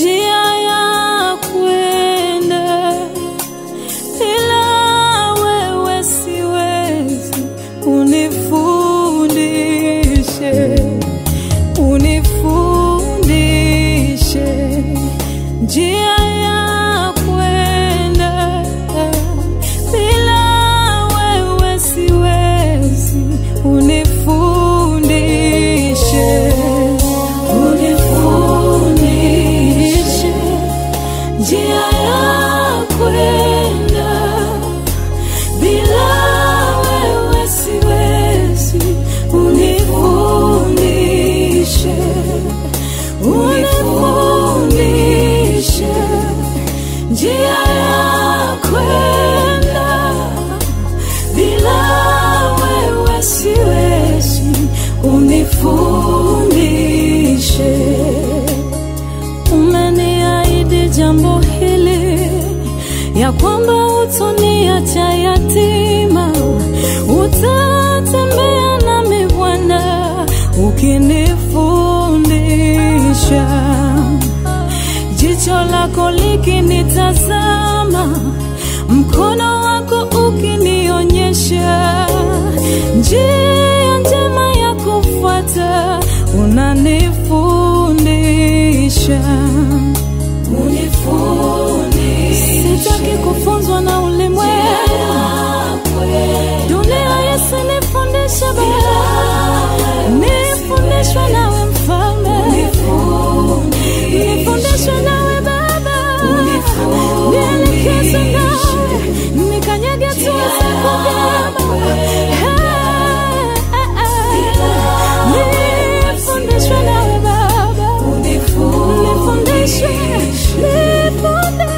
njia ya kwenda, ila wewe siwezi. Unifundishe, unifundishe njia ya kwenda, bila wewe siwezi. Unifundishe, unifundishe njia ya kwenda, bila wewe siwezi. Unifundishe, unifundishe njia ya kwenda, bila wewe siwezi. Unifundishe, umeniahidi jambo hili ya kwamba utoniacha yatima, utatembea nami Bwana ukinifundisha, jicho lako likinitazama, mkono wako ukinionyesha njia njema ya kufuata, unanifundisha Sitaki kufunzwa na ulimwengu, dunia isinifundishe Baba, nifundishwe nawe Mfalme, nifundishwe nawe Baba, nielekezwe nawe, nikanyage hatua zako vyema. Nifundishwe nawe Baba, nifundishe, nifundishe.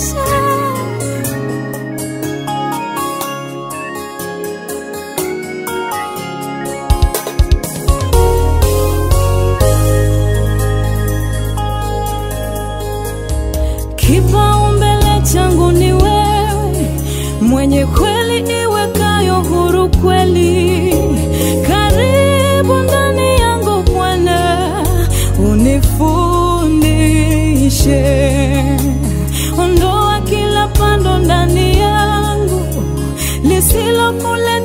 Kipaumbele changu ni wewe, mwenye kweli iwekayo huru kweli. Karibu ndani yangu Bwana, unifundishe. Ondoa kila pando ndani yangu lisilokule